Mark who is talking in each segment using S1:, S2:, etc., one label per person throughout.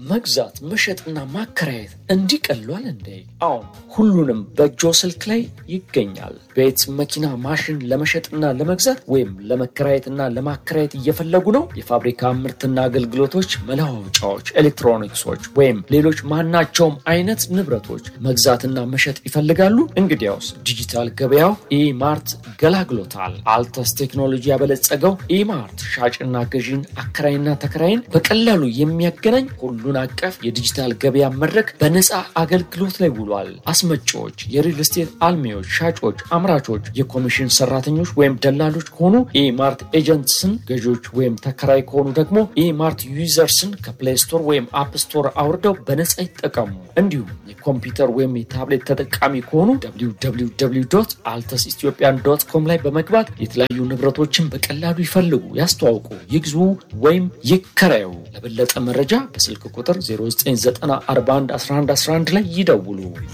S1: መግዛት መሸጥና ማከራየት እንዲቀሏል እንዴ? አሁን ሁሉንም በእጆ ስልክ ላይ ይገኛል። ቤት፣ መኪና፣ ማሽን ለመሸጥና ለመግዛት ወይም ለመከራየትና ለማከራየት እየፈለጉ ነው? የፋብሪካ ምርትና አገልግሎቶች፣ መለዋወጫዎች፣ ኤሌክትሮኒክሶች ወይም ሌሎች ማናቸውም አይነት ንብረቶች መግዛትና መሸጥ ይፈልጋሉ? እንግዲያውስ ዲጂታል ገበያው ኢማርት ገላግሎታል። አልተስ ቴክኖሎጂ ያበለጸገው ኢማርት ሻጭና ገዢን አከራይና ተከራይን በቀላሉ የሚያገናኝ ሁሉን አቀፍ የዲጂታል ገበያ መድረክ በነፃ አገልግሎት ላይ ውሏል። አስመጪዎች፣ የሪል ስቴት አልሚዎች፣ ሻጮች፣ አምራቾች፣ የኮሚሽን ሰራተኞች ወይም ደላሎች ከሆኑ ኢማርት ኤጀንትስን፣ ገዢዎች ወይም ተከራይ ከሆኑ ደግሞ ኢማርት ዩዘርስን ከፕሌይ ስቶር ወይም አፕ ስቶር አውርደው በነፃ ይጠቀሙ። እንዲሁም የኮምፒውተር ወይም የታብሌት ተጠቃሚ ከሆኑ አልተስ ኢትዮጵያን ዶት ኮም ላይ በመግባት የተለያዩ ንብረቶችን በቀላሉ ይፈልጉ፣ ያስተዋውቁ፣ ይግዙ ወይም ይከራዩ። ለበለጠ መረጃ በስልክ ቁጥር 0994111111 ላይ ይደውሉ።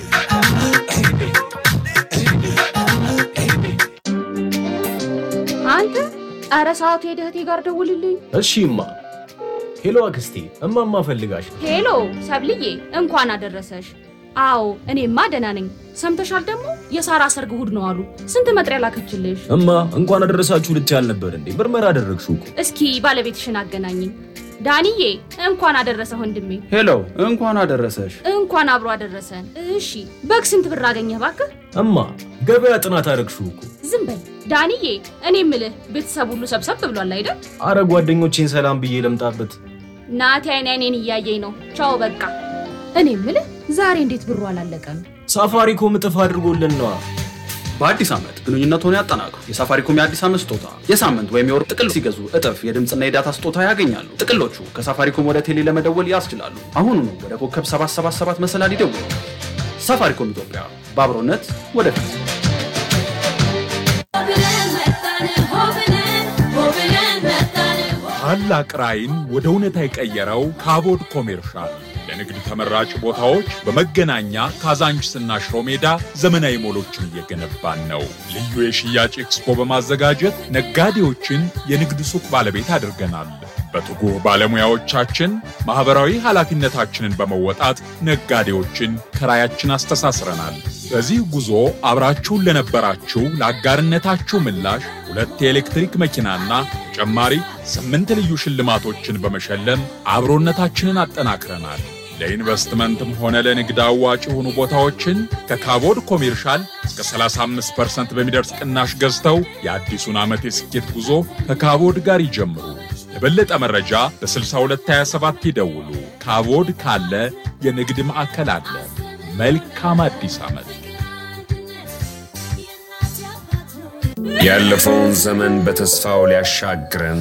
S2: አንተ ኧረ ሰዓቱ ሄደህ ጋር ደውልልኝ።
S3: እሺ እማ። ሄሎ አክስቴ፣ እማማ ፈልጋሽ።
S2: ሄሎ ሰብልዬ እንኳን አደረሰሽ። አዎ እኔማ ደህና ነኝ። ሰምተሻል ደግሞ የሳራ ሰርግ እሑድ ነው አሉ። ስንት መጥሪያ ላከችልሽ።
S3: እማ እንኳን አደረሳችሁ ልትይ አልነበር እንዴ? ምርመራ አደረግሽው እኮ።
S2: እስኪ ባለቤትሽን አገናኝኝ። ዳንዬ እንኳን አደረሰ ወንድሜ።
S4: ሄሎ እንኳን አደረሰሽ።
S2: እንኳን አብሮ አደረሰን። እሺ በግ ስንት ብር አገኘህ እባክህ?
S3: እማ ገበያ ጥናት አደረግሽው እኮ።
S2: ዝም በል ዳንዬ። እኔ ምልህ ቤተሰብ ሁሉ ሰብሰብ ብሏል አይደል?
S3: አረ ጓደኞቼን ሰላም ብዬ ለምጣበት።
S2: ናቲ አይን አይኔን እያየኝ ነው። ቻው በቃ። እኔ ምልህ ዛሬ እንዴት ብሩ አላለቀም?
S3: ሳፋሪኮም እጥፍ አድርጎልን ነዋ።
S4: በአዲስ ዓመት ግንኙነቱን ያጠናክሩ። የሳፋሪኮም የአዲስ ዓመት ስጦታ የሳምንት ወይም የወር ጥቅል ሲገዙ እጥፍ የድምፅና የዳታ ስጦታ ያገኛሉ። ጥቅሎቹ ከሳፋሪኮም ወደ ቴሌ ለመደወል ያስችላሉ። አሁኑኑ ወደ ኮከብ 777 መሰላል ይደውሉ። ሳፋሪኮም ኢትዮጵያ በአብሮነት ወደፊት።
S5: ታላቅ ራዕይን ወደ እውነታ የቀየረው ካቦድ ኮሜርሻል ለንግድ ተመራጭ ቦታዎች በመገናኛ ካዛንችስና ሽሮ ሜዳ ዘመናዊ ሞሎችን እየገነባን ነው። ልዩ የሽያጭ ኤክስፖ በማዘጋጀት ነጋዴዎችን የንግድ ሱቅ ባለቤት አድርገናል። በትጉህ ባለሙያዎቻችን ማኅበራዊ ኃላፊነታችንን በመወጣት ነጋዴዎችን ከራያችን አስተሳስረናል። በዚህ ጉዞ አብራችሁን ለነበራችሁ ለአጋርነታችሁ ምላሽ ሁለት የኤሌክትሪክ መኪናና ተጨማሪ ስምንት ልዩ ሽልማቶችን በመሸለም አብሮነታችንን አጠናክረናል። ለኢንቨስትመንትም ሆነ ለንግድ አዋጭ የሆኑ ቦታዎችን ከካቦድ ኮሜርሻል እስከ 35% በሚደርስ ቅናሽ ገዝተው የአዲሱን ዓመት የስኬት ጉዞ ከካቦድ ጋር ይጀምሩ። ለበለጠ መረጃ በ6227 ይደውሉ። ካቦድ ካለ የንግድ ማዕከል አለ። መልካም አዲስ ዓመት።
S6: ያለፈውን ዘመን በተስፋው ሊያሻግረን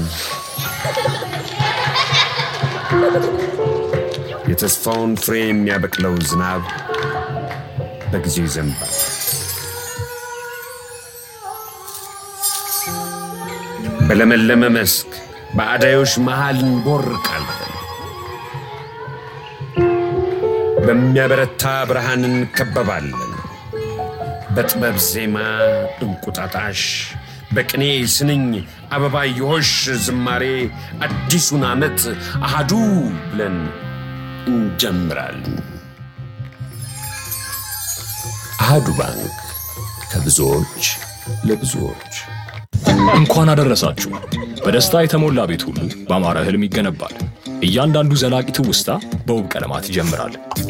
S6: የተስፋውን ፍሬ የሚያበቅለው ዝናብ በጊዜው ይዘንባል። በለመለመ መስክ በአዳዮች መሃል እንቦርቃለን። በሚያበረታ ብርሃን እንከበባለን። በጥበብ ዜማ እንቁጣጣሽ፣ በቅኔ ስንኝ አበባየሆሽ ዝማሬ አዲሱን ዓመት አሃዱ ብለን እንጀምራለን። አሃዱ ባንክ ከብዙዎች ለብዙዎች።
S7: እንኳን አደረሳችሁ። በደስታ የተሞላ ቤት ሁሉ በአማረ ህልም ይገነባል። እያንዳንዱ ዘላቂ ትውስታ በውብ ቀለማት ይጀምራል።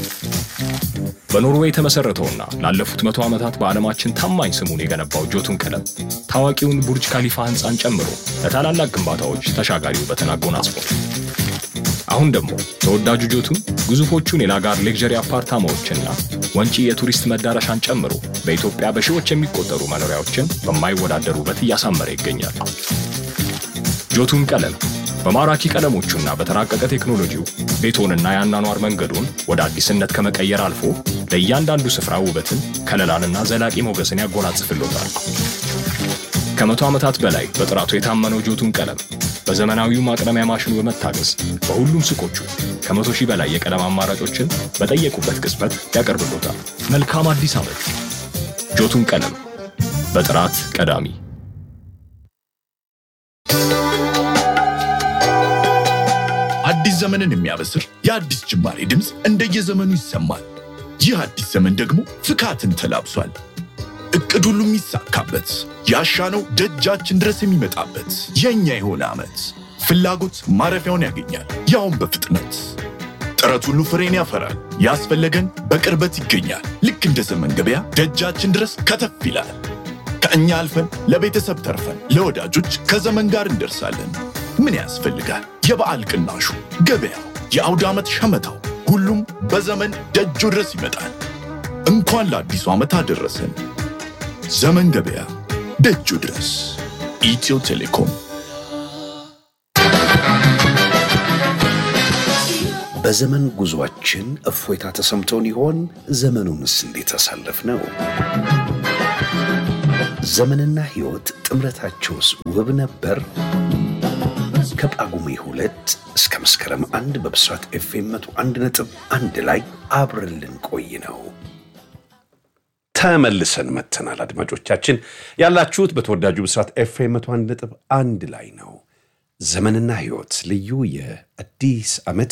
S7: በኖርዌይ የተመሠረተውና ላለፉት መቶ ዓመታት በዓለማችን ታማኝ ስሙን የገነባው ጆቱን ቀለም ታዋቂውን ቡርጅ ካሊፋ ሕንፃን ጨምሮ ለታላላቅ ግንባታዎች ተሻጋሪ ውበትን አጎናጽፏል። አሁን ደግሞ ተወዳጁ ጆቱን ግዙፎቹን የላጋር ሌክዠሪ አፓርታማዎችና ወንጪ የቱሪስት መዳረሻን ጨምሮ በኢትዮጵያ በሺዎች የሚቆጠሩ መኖሪያዎችን በማይወዳደር ውበት እያሳመረ ይገኛል። ጆቱን ቀለም በማራኪ ቀለሞቹና በተራቀቀ ቴክኖሎጂው ቤቶንና የአኗኗር መንገዱን ወደ አዲስነት ከመቀየር አልፎ ለእያንዳንዱ ስፍራ ውበትን፣ ከለላንና ዘላቂ ሞገስን ያጎናጽፍሎታል። ከመቶ ዓመታት በላይ በጥራቱ የታመነው ጆቱን ቀለም በዘመናዊው ማቅለሚያ ማሽኑ በመታገዝ በሁሉም ሱቆቹ ከመቶ ሺህ በላይ የቀለም አማራጮችን በጠየቁበት ቅጽበት ያቀርብሎታል። መልካም አዲስ ዓመት! ጆቱን ቀለም በጥራት ቀዳሚ
S8: አዲስ አዲስ ዘመንን የሚያበስር የአዲስ ጅማሬ ድምፅ እንደየዘመኑ ይሰማል። ይህ አዲስ ዘመን ደግሞ ፍካትን ተላብሷል። እቅድ ሁሉ የሚሳካበት ያሻነው ደጃችን ድረስ የሚመጣበት የእኛ የሆነ ዓመት ፍላጎት ማረፊያውን ያገኛል፣ ያውም በፍጥነት ጥረት ሁሉ ፍሬን ያፈራል። ያስፈለገን በቅርበት ይገኛል። ልክ እንደ ዘመን ገበያ ደጃችን ድረስ ከተፍ ይላል። ከእኛ አልፈን ለቤተሰብ ተርፈን ለወዳጆች ከዘመን ጋር እንደርሳለን። ምን ያስፈልጋል? የበዓል ቅናሹ፣ ገበያው፣ የአውደ ዓመት ሸመታው፣ ሁሉም በዘመን ደጁ ድረስ ይመጣል። እንኳን ለአዲሱ ዓመት አደረሰን። ዘመን ገበያ ደጁ ድረስ። ኢትዮ ቴሌኮም
S9: በዘመን ጉዟችን እፎይታ ተሰምቶን ይሆን? ዘመኑንስ እንዴት አሳለፍ ነው? ዘመንና ሕይወት ጥምረታቸውስ ውብ ነበር? ከጳጉሜ ሁለት እስከ መስከረም አንድ በብስራት ኤፍኤም መቶ አንድ ነጥብ አንድ ላይ አብረን ልንቆይ ነው። ተመልሰን መተናል። አድማጮቻችን ያላችሁት በተወዳጁ ብስራት ኤፍኤም መቶ አንድ ነጥብ አንድ ላይ ነው። ዘመንና ሕይወት ልዩ የአዲስ ዓመት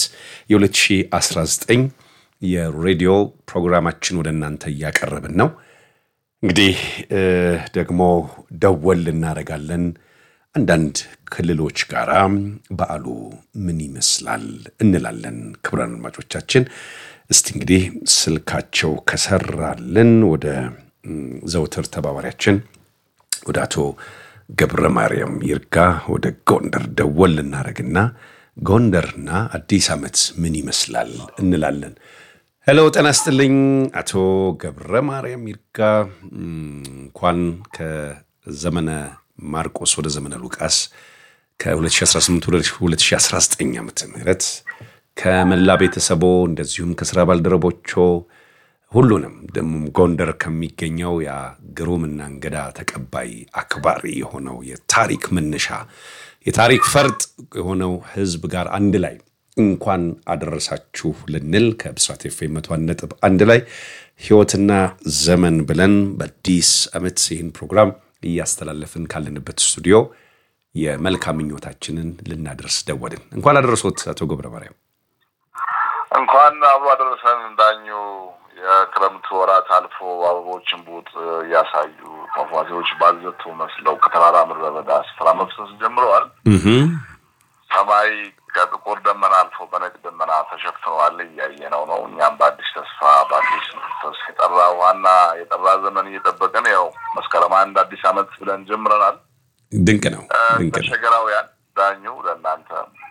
S9: የ2019 የሬዲዮ ፕሮግራማችን ወደ እናንተ እያቀረብን ነው። እንግዲህ ደግሞ ደወል እናደርጋለን አንዳንድ ክልሎች ጋር በዓሉ ምን ይመስላል እንላለን። ክቡራን አድማጮቻችን እስቲ እንግዲህ ስልካቸው ከሰራልን ወደ ዘውትር ተባባሪያችን ወደ አቶ ገብረ ማርያም ይርጋ ወደ ጎንደር ደወል እናደርግና ጎንደርና አዲስ ዓመት ምን ይመስላል እንላለን። ሄሎ ጤና ይስጥልኝ አቶ ገብረ ማርያም ይርጋ እንኳን ከዘመነ ማርቆስ ወደ ዘመነ ሉቃስ ከ2018 ወደ 2019 ዓ ም ከመላ ቤተሰቦ እንደዚሁም ከስራ ባልደረቦቾ ሁሉንም ደግሞም ጎንደር ከሚገኘው ያ ግሩምና እንግዳ ተቀባይ አክባሪ የሆነው የታሪክ መነሻ የታሪክ ፈርጥ የሆነው ህዝብ ጋር አንድ ላይ እንኳን አደረሳችሁ ልንል ከብስራት ኤፍኤም መቶ አንድ ነጥብ አንድ ላይ ህይወትና ዘመን ብለን በአዲስ ዓመት ይህን ፕሮግራም እያስተላለፍን ካለንበት ስቱዲዮ የመልካም ምኞታችንን ልናደርስ ደወልን። እንኳን አደረሶት አቶ ገብረ ማርያም።
S10: እንኳን አብሮ አደረሰን ዳኙ። የክረምት ወራት አልፎ አበቦችን ቡጥ እያሳዩ ፏፏቴዎች ባዘቱ መስለው ከተራራ ምድረ በዳ ስፍራ መፍሰስ ጀምረዋል። ሰማይ ከጥቁር ደመና አልፎ በነጭ ደመና ተሸፍነዋል። እያየነው ነው። እኛም በአዲስ ተስፋ በአዲስ መንፈስ የጠራ ውሃና የጠራ ዘመን እየጠበቅን ያው መስከረም አንድ አዲስ ዓመት ብለን ጀምረናል።
S9: ድንቅ ነው፣ ድንቅ ነው።
S10: ተሸገራውያን ዳኙ ለእናንተ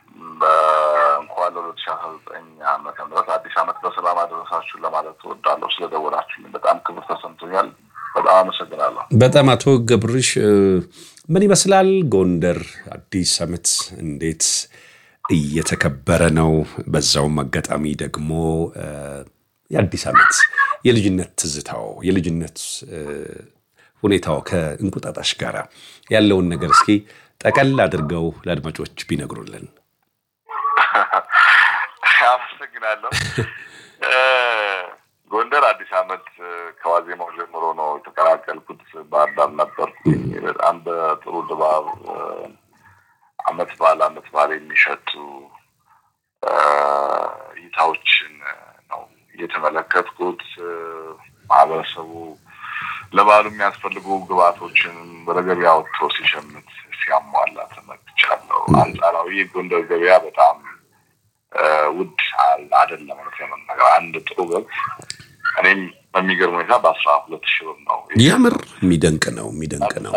S10: እንኳን ለሁለት ሺ አስራ ዘጠኝ ዓመተ ምህረት አዲስ ዓመት በሰላም አደረሳችሁ ለማለት እወዳለሁ። ስለደወላችሁልኝ በጣም ክብር ተሰምቶኛል። በጣም አመሰግናለሁ።
S9: በጣም አቶ ገብርሽ ምን ይመስላል ጎንደር አዲስ ዓመት እንዴት እየተከበረ ነው? በዛውም አጋጣሚ ደግሞ የአዲስ ዓመት የልጅነት ትዝታው የልጅነት ሁኔታው ከእንቁጣጣሽ ጋር ያለውን ነገር እስኪ ጠቀል አድርገው ለአድማጮች ቢነግሩልን።
S10: አመሰግናለሁ። ጎንደር አዲስ ዓመት ከዋዜማው ጀምሮ ነው የተቀላቀልኩት። ባህር ዳር ነበርኩኝ። በጣም በጥሩ ድባብ አመት በዓል አመት በዓል የሚሸቱ እይታዎችን ነው እየተመለከትኩት። ማህበረሰቡ ለበዓሉ የሚያስፈልጉ ግብዓቶችን ወደ ገበያ ወጥቶ ሲሸምት ሲያሟላ ተመልክቻለሁ። አንጻራዊ የጎንደር ገበያ በጣም ውድ አይደለም። እውነት ለመናገር አንድ ጥሩ በግ እኔም በሚገርም ሁኔታ በአስራ ሁለት ሺህ ብር ነው።
S9: የምር የሚደንቅ ነው፣ የሚደንቅ ነው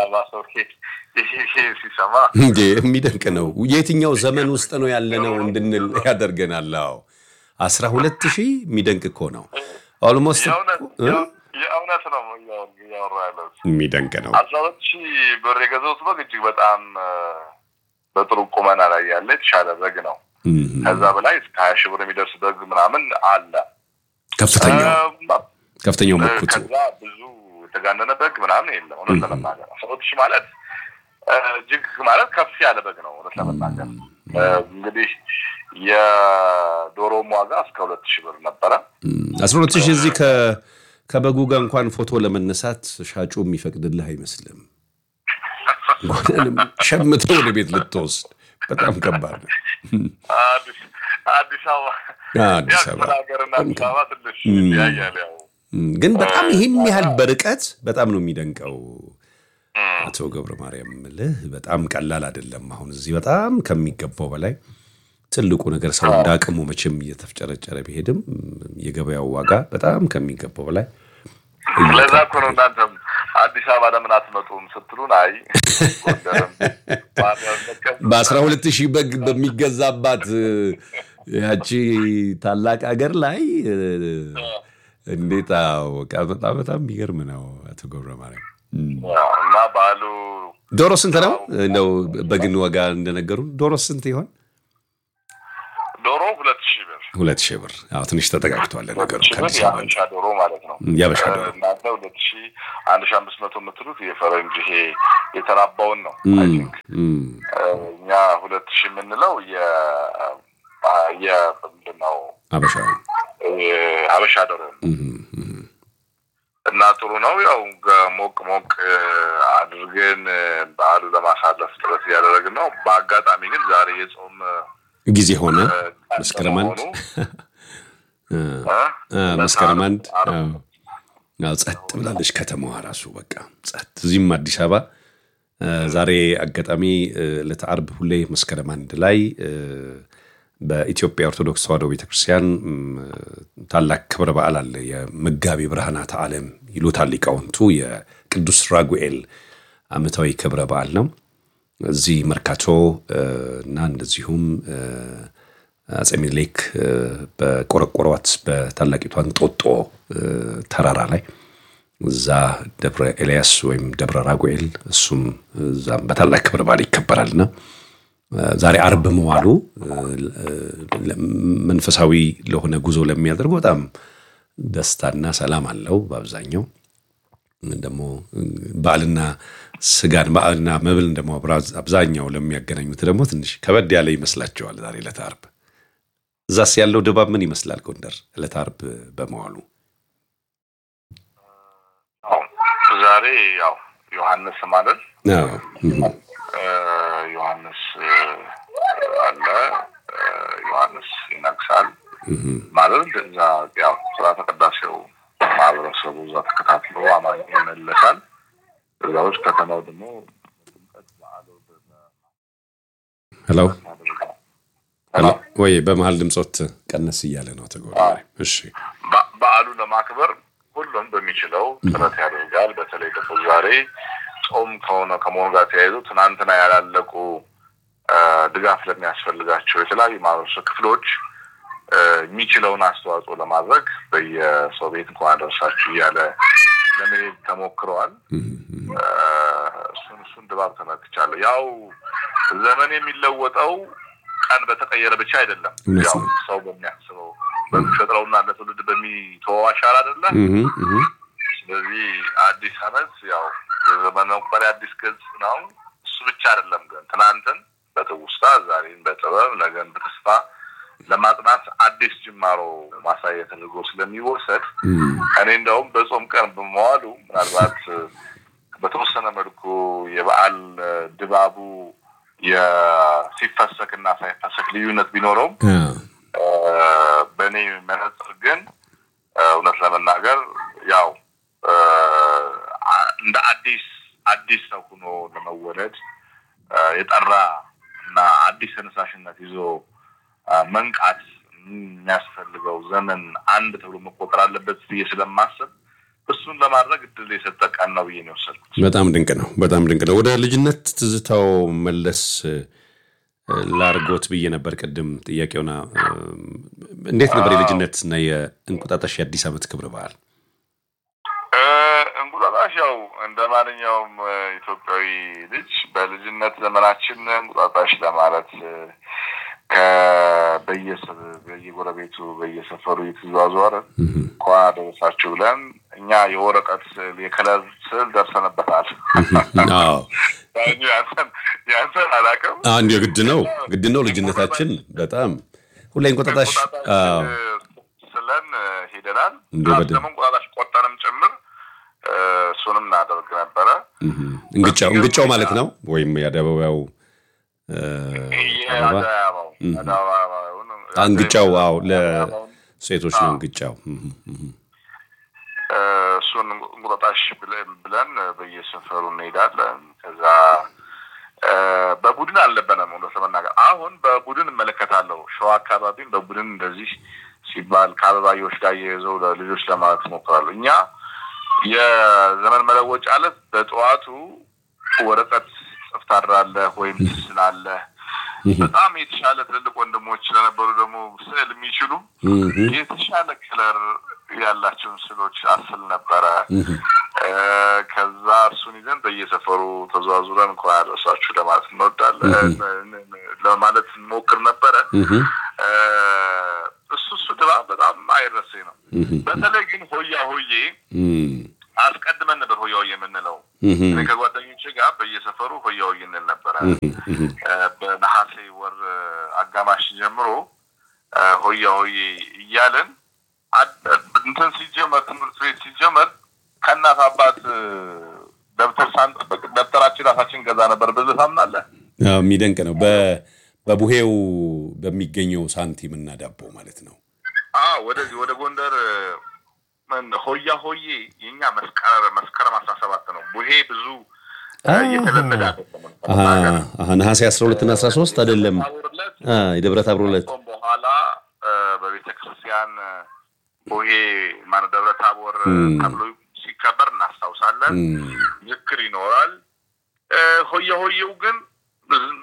S10: ሲሰማ
S9: እንዴ የሚደንቅ ነው። የትኛው ዘመን ውስጥ ነው ያለነው እንድንል ያደርገናል። አዎ አስራ ሁለት ሺህ የሚደንቅ እኮ ነው። ኦልሞስት
S10: የእውነት ነው እያወራ ያለው
S9: የሚደንቅ ነው።
S10: አስራ ሁለት ሺህ ብር የገዛሁት በግ እጅግ በጣም በጥሩ ቁመና ላይ ያለ የተሻለ በግ ነው። ከዛ በላይ እስከ ሀያ ሺህ ብር የሚደርስ በግ ምናምን አለ።
S9: ከፍተኛው ከፍተኛው መኩቱ
S10: ከዛ ብዙ የተጋነነ በግ ምናምን የለም። እውነት ለመናገር አስራ ሁለት ሺህ ማለት እጅግ ማለት ከፍ ያለ በግ ነው። እውነት ለመናገር እንግዲህ የዶሮም ዋጋ እስከ ሁለት ሺህ ብር ነበረ።
S9: አስራ ሁለት ሺህ እዚህ ከበጉ ጋር እንኳን ፎቶ ለመነሳት ሻጩ የሚፈቅድልህ አይመስልም። እንኳንም ሸምተው ወደ ቤት ልትወስድ በጣም ከባድ ነው።
S10: አዲስ አበባ
S9: አዲስ
S10: ያው
S9: አበባ
S10: ክፍለ ሀገርና አዲስ አበባ ትንሽ
S9: እም።
S10: ይለያያል። ያው
S9: እም፣ ግን በጣም ይህን ያህል በርቀት በጣም ነው የሚደንቀው። አቶ ገብረ ማርያም ምልህ በጣም ቀላል አይደለም። አሁን እዚህ በጣም ከሚገባው በላይ ትልቁ ነገር ሰው እንደ አቅሙ መቼም እየተፍጨረጨረ ቢሄድም የገበያው ዋጋ በጣም ከሚገባው በላይ
S10: ለዛ እኮ ነው እናንተም አዲስ አበባ ለምን አትመጡም ስትሉን፣ አይ ጎንደርም
S9: በአስራ ሁለት ሺህ በግ በሚገዛባት እ፣ ያቺ ታላቅ ሀገር ላይ እ፣ እንዴት አዎ፣ በቃ በጣም በጣም የሚገርም ነው አቶ ገብረ ማርያም። እም።
S10: እና በዓሉ
S9: ዶሮ ስንት ነው እንደው በግን ዋጋ እንደነገሩ ዶሮ ስንት ይሆን?
S10: ዶሮ ሁለት ሺህ ብር
S9: ሁለት ሺህ ብር። አዎ ትንሽ ተጠጋግቷል ነገሩ
S10: ሺህ ብር
S9: ከአዲስ አበባ
S10: የአበሻ ዶሮ ማለት ነው።
S9: የአበሻ ዶሮ።
S10: እናንተ ሁለት ሺህ አንድ ሺህ አምስት መቶ የምትሉት የፈረንጅ ይሄ የተራባውን ነው።
S9: እም፣ እም።
S10: እኛ ሁለት ሺህ የምንለው የ የ ምንድን ነው
S9: አበሻ
S10: ሀበሻ ዶሮ ነው።
S9: እም፣ እም።
S10: እና ጥሩ ነው። ያው ገ- ሞቅ ሞቅ እ፣ አድርገን እ፣ በዓሉ ለማሳለፍ ጥረት እያደረግን ነው። በአጋጣሚ ግን ዛሬ የጾም እ፣
S9: ጊዜ ሆነ
S10: ቀን
S9: መስከረም አንድ
S10: በመሆኑ
S9: እ፣ እ፣ መስከረም አንድ አዎ። አዎ፣ ጸጥ ብላለች ከተማዋ ራሱ በቃ ጸጥ። እዚህም አዲስ አበባ እ፣ ዛሬ አጋጣሚ እ፣ ዕለተ ዓርብ ሁሌ መስከረም አንድ ላይ እ፣ በኢትዮጵያ ኦርቶዶክስ ተዋሕዶ ቤተክርስቲያን እም፣ ታላቅ ክብረ በዓል አለ። የመጋቢ ብርሃናት ዓለም ይሉታል ሊቃውንቱ። የቅዱስ ራጉኤል ዓመታዊ ክብረ በዓል ነው። እዚህ መርካቶ እ፣ እና እንደዚሁም እ፣ አጼ ሚኒሊክ እ፣ በቆረቆሯት በታላቂቷ እንጦጦ እ፣ ተራራ ላይ እዛ ደብረ ኤልያስ ወይም ደብረ ራጉኤል እሱም እዛም በታላቅ ክብረ በዓል ይከበራልና እ፣ ዛሬ አርብ መዋሉ እ፣ ለ- መንፈሳዊ ለሆነ ጉዞ ለሚያደርጉ በጣም ደስታና ሰላም አለው። በአብዛኛው ደግሞ በዓልና ስጋን በዓልና መብል ደግሞ አብራ- አብዛኛው ለሚያገናኙት ደግሞ ትንሽ ከበድ ያለ ይመስላቸዋል። ዛሬ ዕለተ ዓርብ እዛስ ያለው ድባብ ምን ይመስላል? ጎንደር ዕለተ ዓርብ በመዋሉ
S10: አዎ፣ ዛሬ ያው ዮሐንስ ማለት
S9: አዎ፣ እም፣
S10: እ፣ ዮሐንስ እ፣ አለ እ፣ ዮሐንስ ይነግሳል
S9: እም፣
S10: ማለት እዛ ያው ስርዓተ ቅዳሴው ማህበረሰቡ እዛ ተከታትሎ አማኝ ይመለሳል። እዛዎች ከተማው ደግሞ
S9: ሄሎ
S10: ሄሎ
S9: ወይ በመሀል ድምፆት ቀነስ እያለ ነው ተጎራ። እሺ
S10: በ- በዓሉን ለማክበር ሁሉም በሚችለው ጥረት ያደርጋል። በተለይ ደግሞ ዛሬ ጾም ከሆነ ከመሆኑ ጋር ተያይዞ ትናንትና ያላለቁ እ፣ ድጋፍ ለሚያስፈልጋቸው የተለያዩ ማህበረሰብ ክፍሎች እ፣ የሚችለውን አስተዋጽኦ ለማድረግ በየሰው ቤት እንኳን አደረሳችሁ እያለ ለመሄድ ተሞክረዋል። እ፣ እሱን እሱን ድባብ ተመልክቻለሁ። ያው ዘመን የሚለወጠው ቀን በተቀየረ ብቻ አይደለም።
S9: እውነት
S10: ያው
S9: ነው።
S10: ሰው በሚያስበው በሚፈጥረውና ለትውልድ በሚተወው አሻራ አይደለ።
S9: እም፣ እም፣
S10: ስለዚህ አዲስ ዓመት ያው የዘመን መቁጠሪያ አዲስ ገጽ ነው። እሱ ብቻ አይደለም ግን ትናንትን በትውስታ ዛሬን በጥበብ ነገን በተስፋ ለማጥናት አዲስ ጅማሮ ማሳያ ተደርጎ ስለሚወሰድ
S9: እም፣
S10: እኔ እንደውም በጾም ቀን በመዋሉ ምናልባት እ፣ በተወሰነ መልኩ የበዓል እ፣ ድባቡ የሲፈሰክ እና ሳይፈሰክ ልዩነት ቢኖረውም
S9: አዎ፣
S10: እ፣ በእኔ መነጽር ግን እ፣ እውነት ለመናገር ያው እ፣ አ- እንደ አዲስ አዲስ ሰው ሆኖ ለመወለድ እ፣ የጠራ እና አዲስ ተነሳሽነት ይዞ እ፣ መንቃት የሚያስፈልገው ዘመን አንድ ተብሎ መቆጠር አለበት ብዬ ስለማስብ እሱን ለማድረግ እድል የሰጠ ቀን ነው ብዬ ነው የወሰድኩት።
S9: በጣም ድንቅ ነው። በጣም ድንቅ ነው። ወደ ልጅነት ትዝታው መለስ እ፣ ላርጎት ብዬ ነበር ቅድም ጥያቄውና እ፣ እንዴት ነበር የልጅነት እና የእንቁጣጣሽ የአዲስ ዓመት ክብረ በዓል?
S10: እ፣ እንቁጣጣሽ ያው እንደ ማንኛውም እ፣ ኢትዮጵያዊ ልጅ በልጅነት ዘመናችን እንቁጣጣሽ ለማለት እ፣ ከበየሰብ በየጎረቤቱ በየሰፈሩ እየተዘዋወርን እንኳን አደረሳችሁ ብለን እኛ የወረቀት ስዕል የከለር ስዕል ደርሰንበታል።
S9: አዎ
S10: እንጂ ያንተን ያንተን አላውቅም።
S9: አንድ የግድ ነው ግድ ነው ልጅነታችን በጣም ሁሌ እንቁጣጣሽ አዎ
S10: ስለን እ፣ ሄደናል።
S9: እንደ
S10: ፕላስ
S9: በደ-
S10: ደግሞ እንቁጣጣሽ ቆጠንም ጭምር እ፣ እሱንም እናደርግ ነበረ።
S9: እህ፣ እንግጫው እንግጫው ማለት ነው ወይም የአደባባዩ እ፣ አበባ
S10: የአደባባው
S9: እህ፣
S10: አደባባዩን
S9: እንግጫው አዎ ለሴቶች ነው እንግጫው እህ፣ እህ።
S10: እ፣ እሱን እንቁጣጣሽ ብለን ብለን በየሰፈሩ እንሄዳለን። ከዛ እ፣ በቡድን አልነበረም እውነት ለመናገር አሁን በቡድን እመለከታለሁ። ሸዋ አካባቢም በቡድን እንደዚህ ሲባል ከአበባዮች ጋር እየይዘው ለልጆች ለማለት እሞክራለሁ። እኛ የዘመን መለወጫ ዕለት በጠዋቱ ወረቀት ጽፍ ታድራለህ ወይም ትስላለህ። በጣም የተሻለ ትልልቅ ወንድሞች ስለነበሩ ደግሞ ስዕል የሚችሉ
S9: እህ፣
S10: የተሻለ ከለር ያላቸውን ስዕሎች አስል ነበረ። እ፣ ከዛ እሱን ይዘን በየሰፈሩ ተዘዋዙረን እንኳን ያደረሳችሁ ለማለት እንወዳለን ለማለት እንሞክር ነበረ።
S9: እህ፣
S10: እ፣ እሱ እሱ ድባብ በጣም አይረሴ ነው።
S9: እህ፣
S10: በተለይ ግን ሆያ ሆዬ
S9: እህ፣
S10: አስቀድመን ነበር ሆያ ሆዬ የምንለው።
S9: እህ፣
S10: እኔ ከጓደኞቼ ጋር በየሰፈሩ ሆያ ሆዬ እንል ነበረ።
S9: እህ፣
S10: እ፣ በነሐሴ ወር እ፣ አጋማሽ ጀምሮ እ፣ ሆያ ሆዬ እያልን አድ- እንትን ሲጀመር ትምህርት ቤት ሲጀመር ከእናት አባት እ፣ ደብተር ሳንጠብቅ ደብተራችን ራሳችን ገዛ ነበር። በዚህ ታምናለህ?
S9: አዎ፣ የሚደንቅ ነው። በ- በቡሄው በሚገኘው ሳንቲም እና ዳቦ ማለት ነው።
S10: አዎ ወደዚህ ወደ ጎንደር እ፣ ምን ሆያ ሆዬ የኛ መስቀር መስከረም አስራ ሰባት ነው። ቡሄ ብዙ እ፣ እየተለመደ አይደለም።
S9: አሃ፣ አሃ፣ ነሐሴ 12 እና 13 አይደለም። አ፣ የደብረ ታቦር ዕለት
S10: ጾም በኋላ እ፣ በቤተ ክርስቲያን እ፣ ቡሄ ማነው ደብረ ታቦር እ፣
S9: እም።
S10: ተብሎ ሲከበር እናስታውሳለን።
S9: እም፣
S10: ዝክር ይኖራል። እ፣ ሆያ ሆዬው ግን ብዙ-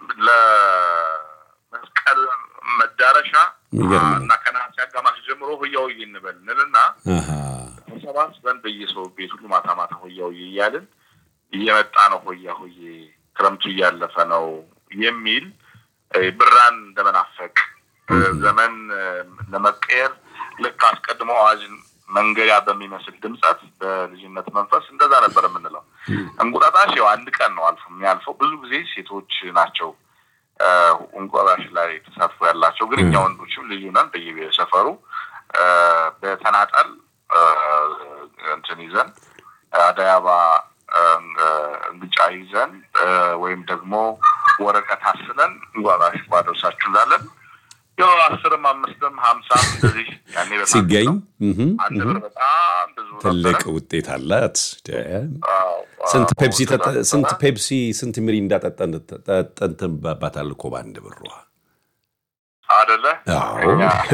S10: ለመስቀል መዳረሻ
S9: የሚገርም ነው።
S10: እና ከነሐሴ አጋማሽ ጀምሮ ሆያ ሆዬ እንበል እንልና
S9: አሃ፣
S10: ተሰባስበን በየሰው ቤት ሁሉ ማታ ማታ ሆያ ሆዬ እያልን እየመጣ ነው ሆያ ሆዬ ክረምቱ እያለፈ ነው የሚል እ፣ ብራን እንደመናፈቅ እ፣ ዘመን እ፣ ለመቀየር ልክ አስቀድሞ አዋጅን መንገያ በሚመስል ድምጸት በልጅነት መንፈስ እንደዛ ነበር የምንለው። እንቁጣጣሽ ያው አንድ ቀን ነው አልፎ የሚያልፈው። ብዙ ጊዜ ሴቶች ናቸው እ፣ እንቁጣጣሽ ላይ ተሳትፎ ያላቸው፣ ግን እኛ ወንዶችም ልዩ ነን። በየሰፈሩ እ፣ በተናጠል እ፣ እንትን ይዘን አደይ አበባ እ፣ እንግጫ ይዘን እ፣ ወይም ደግሞ ወረቀት አስለን እንቁጣጣሽ ባደርሳችሁ እንላለን። ያው አስርም አምስትም ሀምሳም እንደዚህ ያኔ በጣም
S9: ሲገኝ እህ፣
S10: አንድ
S9: እህ፣
S10: ብር በጣም ብዙ
S9: ትልቅ
S10: ነበረ።
S9: ውጤት አላት። ደ-
S10: አዎ፣
S9: ስንት
S10: አዎ፣
S9: ፔፕሲ ጠጠ-
S10: እንደዛ
S9: ስንት
S10: ነበረ።
S9: ፔፕሲ ስንት ሚሪንዳ ጠጠን ጠጠንትን ባባታል እኮ በአንድ ብሯ።
S10: አደለ
S9: አዎ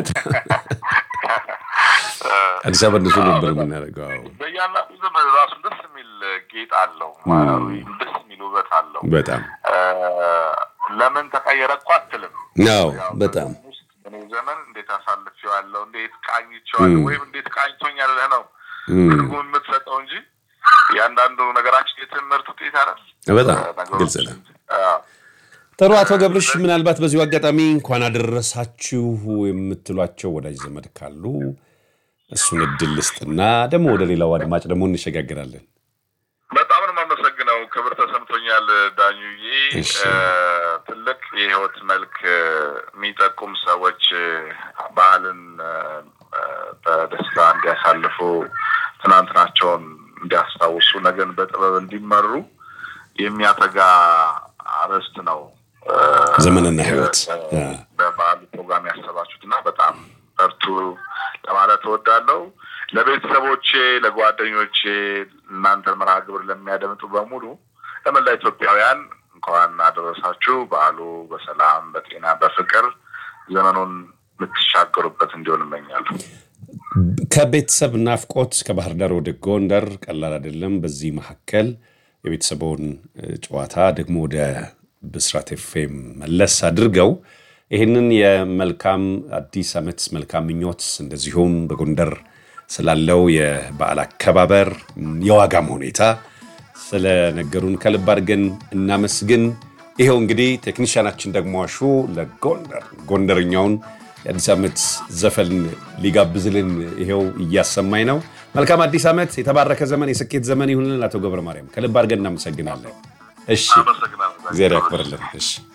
S9: አዲስ አበባ እንደሱ ነበር የምናደርገው። አዎ
S10: በያንዳንዱ ዘመን ራሱ ደስ የሚል ጌጥ አለው፣ ደስ የሚል ውበት አለው።
S9: በጣም
S10: እ፣ ለምን ተቀየረ እኮ አትልም።
S9: አዎ
S10: ያው
S9: በጣም
S10: ውስጥ በእኔ ዘመን እንዴት አሳልፌዋለሁ፣ እንዴት ቃኝቼዋለሁ፣
S9: ም።
S10: ወይም እንዴት ቃኝቶኛል ብለህ ነው
S9: ም።
S10: ትርጉም የምትሰጠው እንጂ እያንዳንዱ ነገራችን የትምህርት ውጤት አይደል?
S9: በጣም
S10: ነገሮች
S9: ግልጽ ነው።
S10: አዎ።
S9: ጥሩ አቶ ገብርሽ፣ ምናልባት በዚሁ አጋጣሚ እንኳን አደረሳችሁ የምትሏቸው ወዳጅ ዘመድ ካሉ እሱን እድል ልስጥና ደግሞ ወደ ሌላው አድማጭ ደግሞ እንሸጋግራለን።
S10: በጣም ነው የማመሰግነው። ክብር ተሰምቶኛል ዳኙዬ።
S9: እሺ።
S10: እ፣ ትልቅ የህይወት መልክ እ፣ የሚጠቁም ሰዎች እ፣ ባህልን እ፣ እ፣ በደስታ እንዲያሳልፉ ትናንትናቸውን እንዲያስታውሱ ነገን በጥበብ እንዲመሩ የሚያተጋ አርዕስት ነው እ፣
S9: ዘመንና ህይወት
S10: እ፣ በበዓሉ ፕሮግራም ያሰባችሁት እና በጣም በርቱ ለማለት እወዳለሁ። ለቤተሰቦቼ፣ ለጓደኞቼ፣ እናንተን መርሃ ግብር ለሚያደምጡ በሙሉ ለመላ ኢትዮጵያውያን እንኳን አደረሳችሁ። በዓሉ በሰላም በጤና በፍቅር ዘመኑን የምትሻገሩበት እንዲሆን እመኛለሁ።
S9: ከቤተሰብ ናፍቆት ከባህር ዳር ወደ ጎንደር ቀላል አይደለም። በዚህ መካከል የቤተሰቡን እ፣ ጨዋታ ደግሞ ወደ ብስራት ኤፍኤም መለስ አድርገው ይህንን የመልካም አዲስ ዓመት መልካም ምኞት እንደዚሁም በጎንደር ስላለው የበዓል አከባበር የዋጋም ሁኔታ ስለነገሩን ከልብ አድርገን እናመስግን። ይኸው እንግዲህ ቴክኒሽያናችን ደግሞ አሹ ለጎንደር ጎንደርኛውን የአዲስ ዓመት ዘፈን ሊጋብዝልን ይኸው እያሰማኝ ነው። መልካም አዲስ ዓመት፣ የተባረከ ዘመን፣ የስኬት ዘመን ይሁንልን። አቶ ገብረ ማርያም ከልብ አድርገን እናመሰግናለን። እሺ፣
S10: አመሰግናለሁ።
S9: እግዚአብሔር ያክብርልን። እሺ